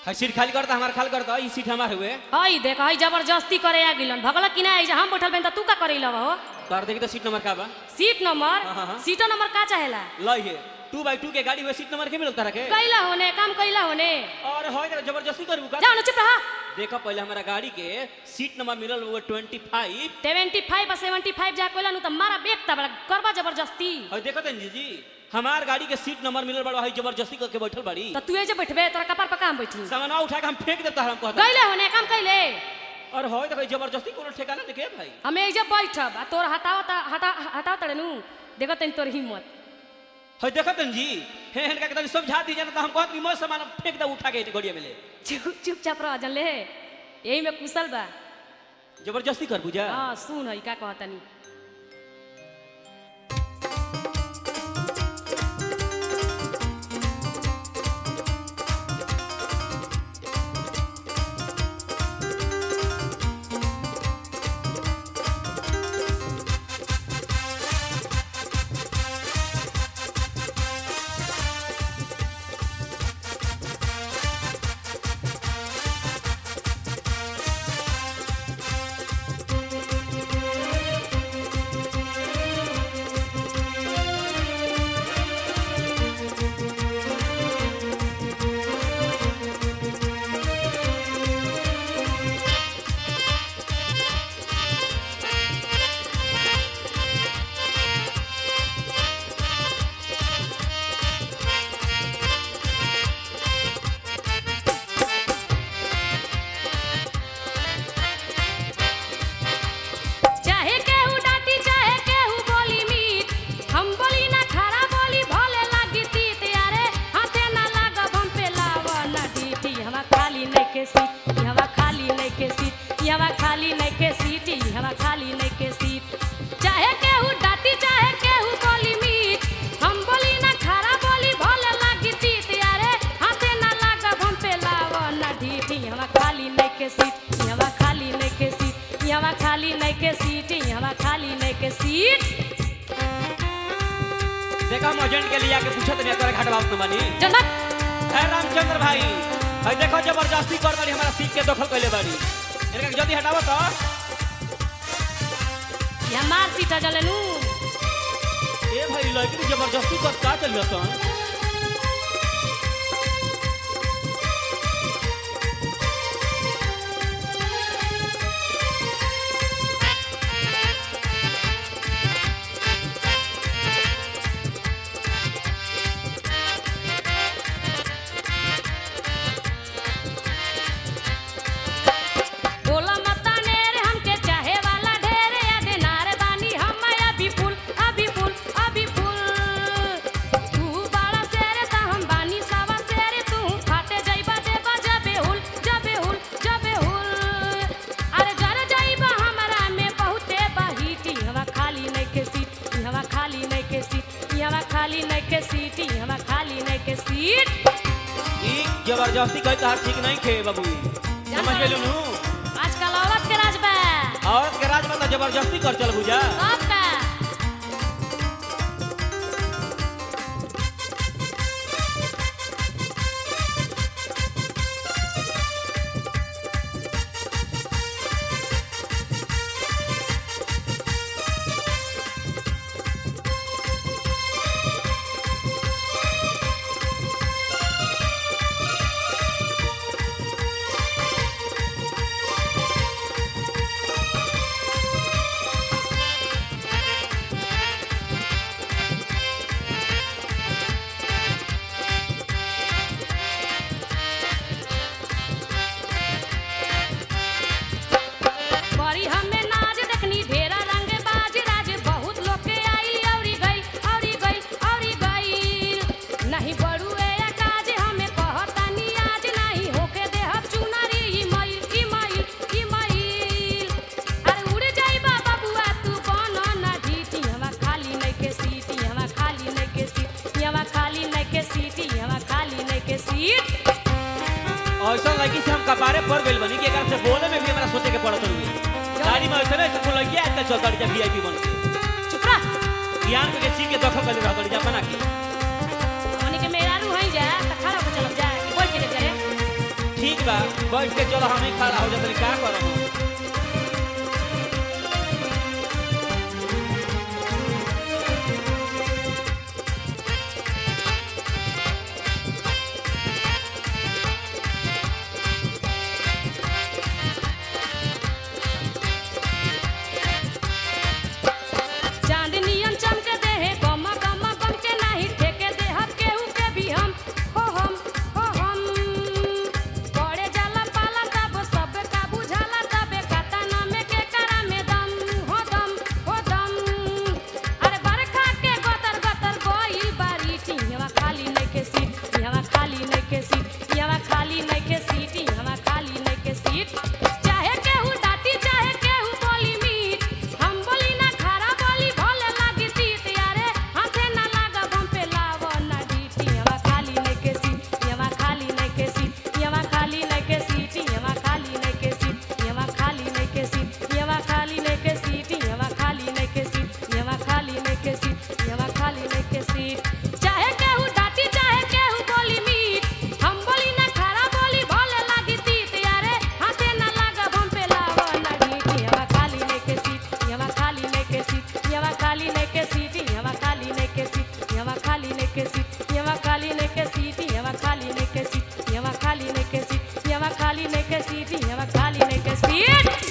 है सीट खाली करता हमार खाली करता ई सीट हमार हुए हई देख हई जबरदस्ती करे आ गिलन भगल कि ना हम बैठल बन त तू का करे लव हो तोर देखी तो सीट नंबर का बा सीट नंबर हाँ, हाँ, हाँ। सीट नंबर का चाहेला लई है टू बाई टू के गाड़ी हुए सीट नंबर के मिलता रखे कैला होने काम कैला होने और होय तो जबरदस्ती करबू का जाओ न चुप रहा देखो पहले हमारा गाड़ी के सीट नंबर मिलल हुए twenty five seventy five seventy five जा कोला नु त मारा बेक ता बड़ा करबा जबरदस्ती और देखो तन जी जी हमार गाड़ी के सीट नंबर मिलल बड़ा है जबरदस्ती करके बैठल बाड़ी त तू जे बैठबे तोरा कपार पर काम बैठी सामानवा उठा के हम फेंक देता हम कहता कैले होने काम कैले और होय तो कोई जबरदस्ती कोनो ठिकाना देखे भाई हमें एजे बैठब आ तोर हटाओ ता हटा हटाओ तड़े नु देखो तन तोर हिम्मत है देखो तन जी हे हेन का तनी समझा दीजिए ना तो हम कहत कि मोर सामान फेंक दे उठा के गड़िया में ले चुप चुपचाप रह जन ले यही में कुशल बा जबरदस्ती कर बुझा हाँ सुन है का कहतनी चाहे केहू डांटी चाहे केहू बोली मीठ हम बोली ना खरा बोली भले लागी तीत यारे हाथे ना लागब हम पे लाव ना डीटी हवा खाली नहीं के सीट हवा खाली नहीं के सीट हवा खाली नहीं के सीट हवा खाली नहीं के सीट चाहे केहू डांटी चाहे केहू बोली मीठ हम बोली ना खरा बोली भले लागी तीत यारे हाथे ना लागब हम पे लाव ना डीटी हवा खाली नहीं के सीट हवा खाली नहीं के सीट यहाँ खाली नहीं के सीट यहाँ खाली नहीं के सीट देखा हम एजेंट के लिए आके पूछत नहीं तोरा घाट बात न बानी जनक है रामचंद्र भाई है देखो जबरदस्ती कर बाड़ी हमारा सीट के दखल कैले बाड़ी इनका जल्दी हटावो तो यहाँ मार सीट जलनू ए भाई लड़की जबरदस्ती कर का चल सन बोला मता नेरे हमके चाहे वाला ढेरे या देनार बानी हम अभी फूल अभी फूल अभी फूल तू बड़ा शेर ता हम बानी सावा शेर तू फाटे जाइबा देबा जबे हुल जबे हुल जबे हुल अरे जर जाइबा हमरा में बहुते बाहीटी हवा खाली नहीं के सीट हवा खाली नहीं के सीट हवा खाली नहीं के सीट हवा खाली नहीं के सीट ई जबरदस्ती कही तो ठीक नहीं खे बाबू समझ गेलू नु आजकल औरत के राज बा औरत के राज में तो जबरदस्ती कर चल बुझा सब का बड़ी हमें नाच देखनी ढेरा रंग बाज राज बहुत लोग के आई औरी गई औरी गई औरी गई नहीं बड़ू ए काज हमें कहतानी आज नहीं होके देहब चुनरी ई मईल ई मईल ई मईल अरे उड़ जाई बाबा बुआ तू बन ना ढीटी हवा खाली नहीं के सीटी हवा खाली नहीं के सीट हवा खाली नहीं के सीटी हवा खाली नहीं के सीट ऐसा लड़की से हम कपारे पड़ गइल बनी कि एकरा से बोले में भी हमरा सोचे के पड़त हुई गाड़ी में ऐसे नहीं से लड़की आते चल गाड़ी जब वीआईपी बन के चुप रह ज्ञान के सीट के दखल कर रह जा बना के हमनी के मेहरारू हई जा त खड़ा हो चलब जा कि बोल के ले करे बा बैठ के चलो हम ही खड़ा हो जाते का करब चांदनियन चमके देहे गम गम गम के नाही ठेके देह केहू के भी हम हो हम हो हम पड़े जाला पाला तब सब का बुझाला तबे कता में के करा में दम हो दम हो दम अरे बरखा के गतर गतर गइल बारी टिहवा खाली नहीं के सीट यहाँ खाली नहीं के सीट यहाँ खाली नहीं के सीट यहाँ खाली नहीं के सीट चाहे केहू डाटी चाहे केहू बोली मीठ हम बोली ना खारा बोली भले लागी तीत यारे हाथे ना लागब हम पे लाव ना डीटी यहाँ खाली नहीं के सीट यहाँ खाली नहीं के सीट यहाँ खाली नहीं के सीट यहाँ खाली नहीं के सीट यहाँ खाली नहीं के सीट यहाँ खाली नहीं के सीट यहाँ खाली नहीं के सीट यहाँ खाली नहीं के सीट यहाँ खाली नहीं के सीट चाहे केहू डाटी चाहे केहू बोली मीठ हम बोली ना खारा बोली भले लागी तीत यारे हाथे ना लागब हम पे लाव ना डीटी यहाँ खाली नहीं के सीट यहाँ खाली नहीं के सीट यहाँ खाली नहीं के सीट यहाँ खाली नहीं के सीट यहाँ खाली नहीं के सीट यहाँ खाली नहीं के सीट यहाँ खाली नहीं के सीट यहाँ खाली नहीं के सीट यहाँ खाली नहीं के सीट यहाँ खाली नहीं के सीट